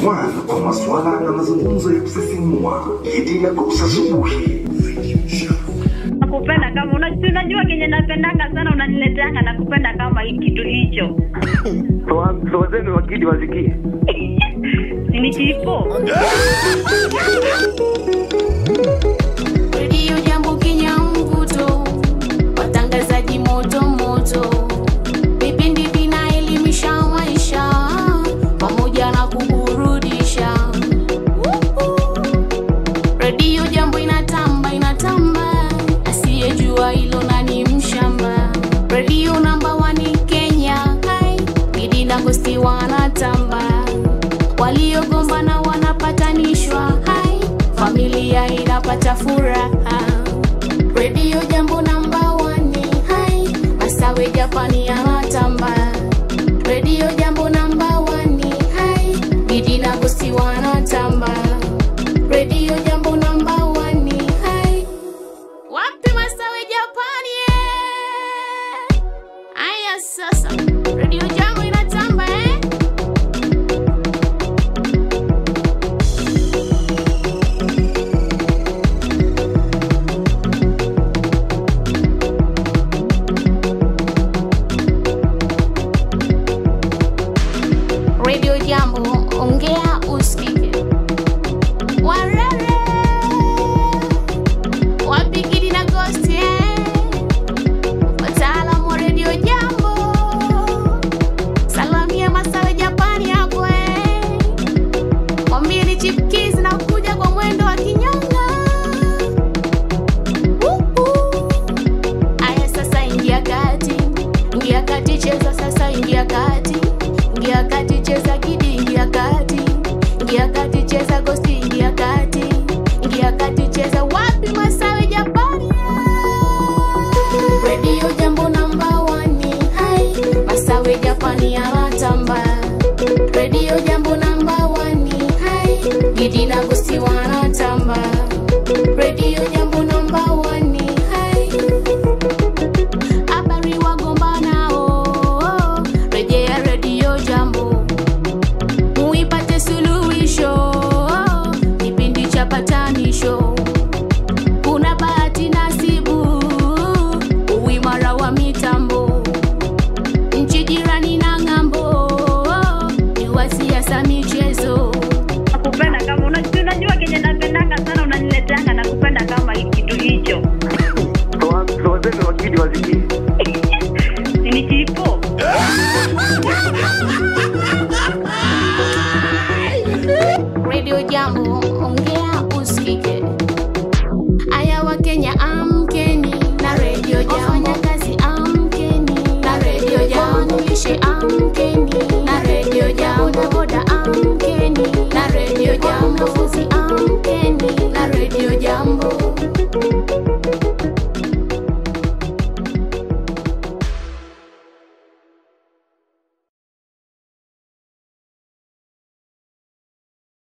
one kwa masuala na mazungumzo ya kusisimua. Gidi ya Ghost asubuhi. nakupenda kama una- si unajua kenye napendanga sana unanileteanga nakupenda kama hii kitu hicho So wazeni wakidi wasikie. ni chipo redio jambo kenya mvuto watangazaji moto moto vipindi vinaelimisha maisha pamoja na kuburudisha redio jambo inatamba inatamba asiyejua hilo nani mshamba redio namba wani kenya hai bidi na gosti wanatamba waliogombana wanapatanishwa hai familia inapata furaha redio jambo namba wani hai masawe japani yanatamba redio jambo namba wani hai bidi na gosti wanatamba redio jambo namba wani hai wapi masawe japani eh? aya sasa redio jambo inatamba eh? redio jambo ongea usikike warere wapigidi na gosti eh? wataalamu wa redio jambo salamia masawe japani hapo eh? mwambie ni chipkizi na kuja kwa mwendo wa kinyonga Uhu. aya sasa ingia kati ingia kati cheza sasa ingia kati ingia kati cheza kidi ingia kati ingia kati cheza gosti ingia kati ingia kati cheza wapi masawe japani redio jambo namba wani hai masawe japani yanatamba redio jambo namba wani hai gidi na gosti wanatamba redio jambo namba wani hai habari wagombanao rejea redio jambo muipate suluhisho kipindi cha patanisho kuna bahati nasibu uimara wa mitambo nchi jirani na ng'ambo ni wa siasa michezo nakupenda kama una- si unajua kenye napendanga sana unanileteanga nakupenda kama hii kitu hicho So wazeni wakidi wasikie. ni chipo redio jambo ongea usikike aya wa kenya amkeni na redio jambo wafanyakazi amkeni na redio jambo lishe amkeni na redio jambo bodaboda amkeni na redio jambo wanafunzi